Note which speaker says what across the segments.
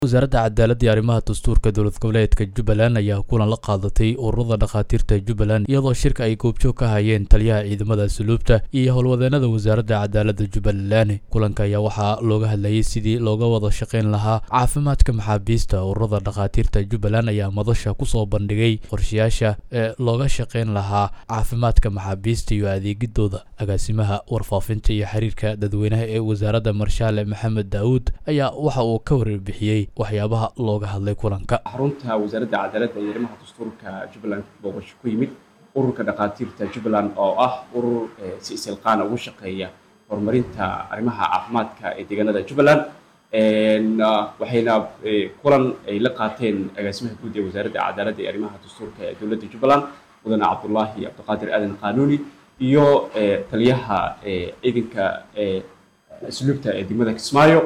Speaker 1: wasaaradda cadaaladda iyo arrimaha dastuurka dowlad goboleedka jubbaland ayaa kulan la qaadatay ururada dhakhaatiirta jubbaland iyadoo shirka ay goobjoog ka hayeen taliyaha ciidamada suluubta iyo howlwadeenada wasaaradda cadaaladda jubbaland kulanka ayaa waxaa looga hadlayay sidii looga wada shaqayn lahaa caafimaadka maxaabiista ururada dhakhaatiirta jubbaland ayaa madasha kusoo bandhigay qorshayaasha ee looga shaqayn lahaa caafimaadka maxaabiista iyo adeegidooda agaasimaha warfaafinta iyo xiriirka dadweynaha ee wasaaradda marshaale maxamed daawuud ayaa waxa uu ka warbixiyey waxyaabaha looga hadlay kulanka
Speaker 2: xarunta wasaaradda cadaaladda iyo arrimaha dastuurka jubbaland booqasho ku yimid ururka dhakhaatiirta jubbaland oo ah urur si isilqaana ugu shaqeeya horumarinta arrimaha caafimaadka ee deegaanada jubbaland waxayna kulan ay la qaateen agaasimaha guud ee wasaaradda cadaaladda iyo arrimaha dastuurka ee dowladda jubbaland mudane cabdullaahi cabdiqaadir aadan qaanuuni iyo taliyaha ciidanka asluubta ee degmada kismaayo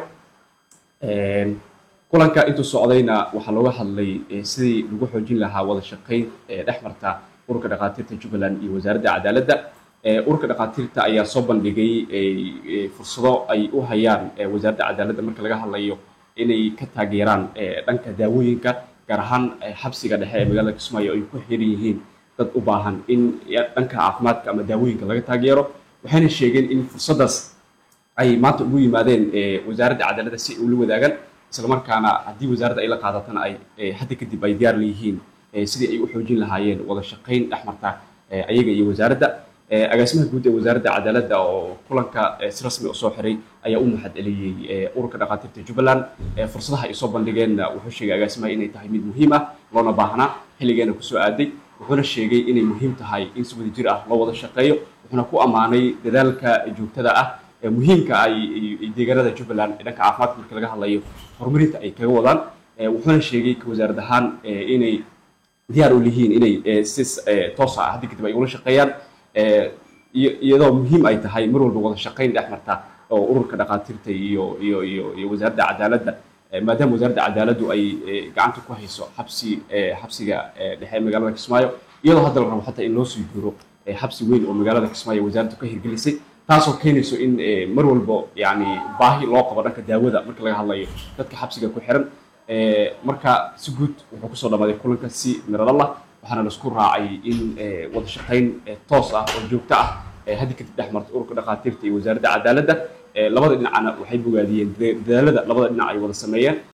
Speaker 2: kulanka intuu socdayna waxaa looga hadlay sidii lagu xoojin lahaa wada shaqayn dhex marta ururka dhakhaatiirta jubbaland iyo wasaaradda cadaaladda ururka dhakhaatiirta ayaa soo bandhigay fursado ay u hayaan wasaaradda cadaaladda marka laga hadlayo inay ka taageeraan dhanka daawooyinka gaar ahaan xabsiga dhexe ee magaalada kismaayo ay ku xiran yihiin dad u baahan in dhanka caafimaadka ama daawooyinka laga taageero waxayna sheegeen in fursaddaas ay maanta ugu yimaadeen wasaaradda cadaaladda si ay ula wadaagaan isla markaana haddii wasaaradda ay la qaadatana ay hadda kadib ay diyaar leeyihiin sidii ay u xoojin lahaayeen wada shaqayn dhex marta ayaga iyo wasaaradda agaasimaha guud ee wasaaradda cadaaladda oo kulanka si rasmi usoo xiray ayaa u mahad celiyey ururka dhakhaatiirta jubbaland fursadaha ay soo bandhigeenna wuxuu sheegay agaasimaha inay tahay mid muhiim ah loona baahnaa xilligeena kusoo aaday wuxuuna sheegay inay muhiim tahay in si wada jir ah loo wada shaqeeyo wuxuuna ku ammaanay dadaalka joogtada ah muhiimka ay deegaanada jubbaland dhanka caafimaadka marka laga hadlayo horumarinta ay kaga wadaan wuxuuna sheegay ka wasaarad ahaan inay diyaar u lihiin inay si toosa ah haddi kadib ay ula shaqeeyaan iyadoo muhiim ay tahay mar walba wada shaqayn dhex marta oo ururka dhakhaatiirta iyo iyo iyo iyo wasaaradda cadaaladda maadaama wasaaradda cadaaladdu ay gacanta ku hayso xabsi xabsiga dhexe magaalada kismaayo iyadoo hadda la rabo xataa in loo sii jiro xabsi weyn oo magaalada kismaayo wasaaraddu ka hirgelisay taasoo keenayso in mar walbo yani baahi loo qabo dhanka daawada marka laga hadlayo dadka xabsiga ku xiran marka si guud wuxuu kusoo dhamaaday kulanka si miradhalah waxaana laisku raacay in wada shaqayn toos ah oo joogto ah haddi kadib dhex marta ururka dhakhaatiirta iyo wasaaradda cadaaladda labada dhinacna waxay bogaadiyeen dadaalada labada dhinac ay wada sameeyeen